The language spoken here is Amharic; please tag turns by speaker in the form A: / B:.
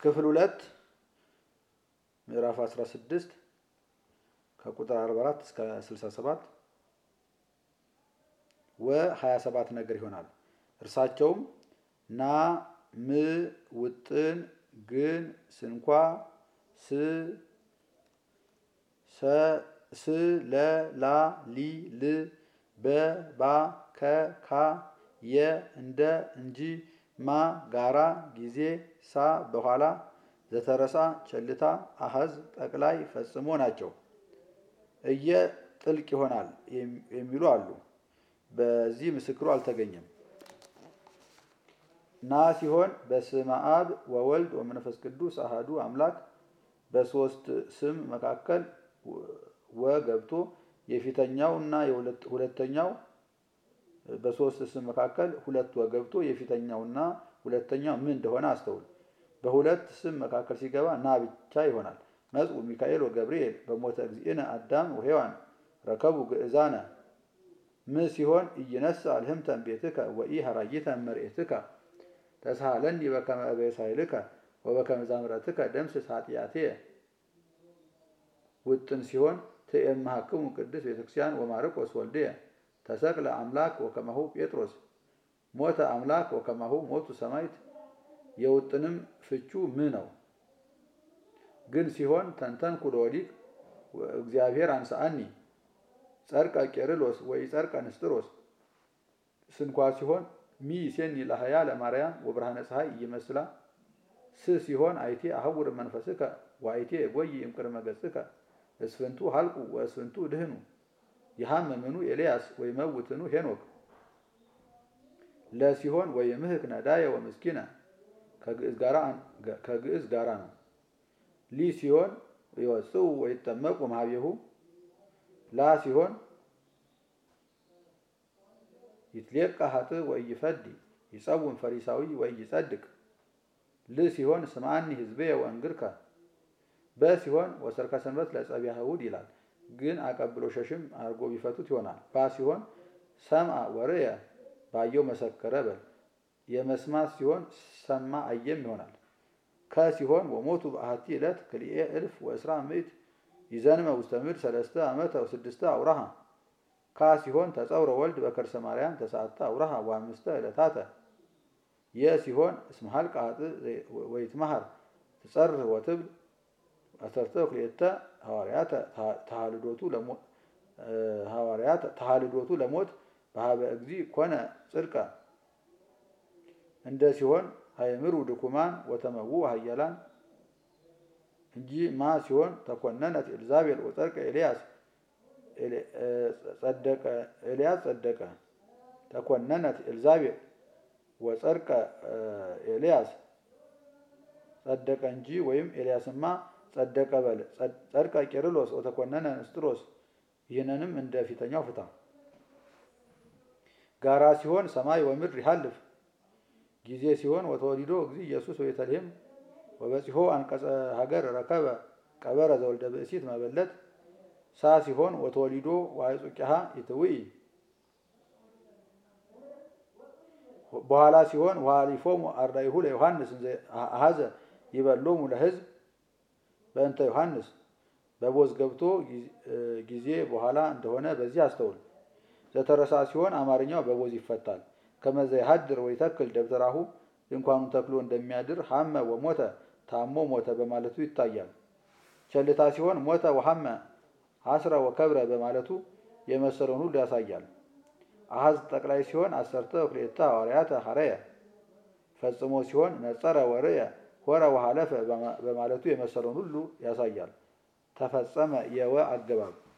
A: ክፍል ሁለት ምዕራፍ 16 ከቁጥር 44 እስከ 67 ወ 27 ነገር ይሆናል። እርሳቸውም ና ም ውጥን ግን ስንኳ ስ ስ ለ ላ ሊ ል በ ባ ከ ካ የ እንደ እንጂ ማ ጋራ ጊዜ ሳ በኋላ ዘተረሳ ቸልታ አሀዝ ጠቅላይ ፈጽሞ ናቸው። እየ ጥልቅ ይሆናል የሚሉ አሉ። በዚህ ምስክሩ አልተገኘም። ና ሲሆን በስመ አብ ወወልድ ወመንፈስ ቅዱስ አህዱ አምላክ በሶስት ስም መካከል ወ ገብቶ የፊተኛው እና ሁለተኛው በሶስት ስም መካከል ሁለት ወ ገብቶ የፊተኛውና ሁለተኛው ምን እንደሆነ አስተውል። በሁለት ስም መካከል ሲገባ ና ብቻ ይሆናል። መጽኡ ሚካኤል ወገብርኤል በሞተ እግዚእነ አዳም ወሔዋን ረከቡ ግእዛነ ም ሲሆን ኢይነሳ አልህምተን ቤትከ ወኢ ሀራይተ መርኤትከ ተስሃለኒ በከመ እበሳይልከ ወበከመ ዛምረትከ ደምስስ ኃጢአትየ ውጥን ሲሆን ትእምሃክሙ ቅድስት ቤተክርስቲያን ወማርቆስ ወልድየ ተሰቅለ አምላክ ወከማሁ ጴጥሮስ ሞተ አምላክ ወከማሁ ሞቱ ሰማይት የውጥንም ፍቹ ም ነው። ግን ሲሆን ተንተንኩ ለወዲቅ እግዚአብሔር አንሳአኒ ጸርቀ ቄርሎስ ወይ ጸርቀ ንስጥሮስ ስንኳ ሲሆን ሚ ሴኒ ለሀያ ለማርያም ወብርሃነ ፀሐይ እይመስላ ስ ሲሆን አይቴ አህውር መንፈስከ ወአይቴ ጎይ እምቅድመ ገጽከ እስፍንቱ ሀልቁ ወእስፍንቱ ድህኑ የሐመምኑ ኤልያስ ወይመውትኑ ሄኖክ ለሲሆን ወይምህክ ነዳየ ወምስኪነ ከግዕዝ ጋራ ነው። ሊ ሲሆን ይወፅኡ ወይጠመቁ ማህቤሁ ላ ሲሆን ይትሌቃ ሀጥእ ወኢይፈዲ ይጸውም ፈሪሳዊ ወኢይጸድቅ ል ሲሆን ስምዓኒ ህዝብየ ወእንግርከ በ ሲሆን ወሰርከ ሰንበት ለጸቢያ እሑድ ይላል። ግን አቀብሎ ሸሽም አድርጎ ቢፈቱት ይሆናል። ባ ሲሆን ሰምዐ ወርየ ባየው መሰከረ በል የመስማት ሲሆን ሰማ አየም ይሆናል። ከ ሲሆን ወሞቱ በአሐቲ ዕለት ክልኤ እልፍ ወእስራ ምዕት ይዘንመ ውስተ ምድር ሰለስተ ዓመተ ወስድስተ አውራሃ ካ ሲሆን ተጸውረ ወልድ በከርሰ ማርያም ተስዓተ አውራሃ ወአምስተ ዕለታተ የ ሲሆን እስመ ሀልቀ ኃጥእ ወይትመሃር ትጸርህ ወትብል አሰርተ ክልኤተ ሐዋርያተ ተሃልዶቱ ለሞት በሀበ እግዚ ኮነ ጽድቀ እንደ ሲሆን ሀይምሩ ድኩማን ወተመዉ ሀያላን እንጂ ማ ሲሆን ተኮነነት ኤልዛቤል ወጸድቀ ኤልያስ ጸደቀ ኤልያስ ጸደቀ ተኮነነት ኤልዛቤል ወጸድቀ ኤልያስ ጸደቀ እንጂ ወይም ኤልያስማ ጸደቀ በል ጸድቀ ቄርሎስ ወተኮነነ ንስጥሮስ ይህንንም እንደ ፊተኛው ፍታ። ጋራ ሲሆን ሰማይ ወምድር ይሃልፍ ጊዜ ሲሆን ወተወሊዶ እግዚ ኢየሱስ በቤተልሔም ወበጺሖ አንቀጸ ሀገር ረከበ ቀበረ ዘወልደ ብእሲት መበለት ሳ ሲሆን ወተወሊዶ ዋይጹቂሃ ይትውኢ በኋላ ሲሆን ወሃሊፎሙ አርዳኢሁ ለዮሐንስ አሀዘ ይበሎሙ ለሕዝብ በእንተ ዮሐንስ በቦዝ ገብቶ ጊዜ በኋላ እንደሆነ በዚህ አስተውል። ዘተረሳ ሲሆን አማርኛው በቦዝ ይፈታል። ከመዘ ይሀድር ወይተክል ደብተራሁ ድንኳኑን ተክሎ እንደሚያድር ሀመ ወሞተ ታሞ ሞተ በማለቱ ይታያል። ቸልታ ሲሆን ሞተ ወሀመ ሀስረ ወከብረ በማለቱ የመሰለውን ሁሉ ያሳያል። አሀዝ ጠቅላይ ሲሆን አሰርተ ክልኤተ ሐዋርያተ ሐረየ ፈጽሞ ሲሆን ነጸረ ወርየ ሆረ ወሀለፈ በማለቱ የመሰለውን ሁሉ ያሳያል። ተፈጸመ የወ አገባብ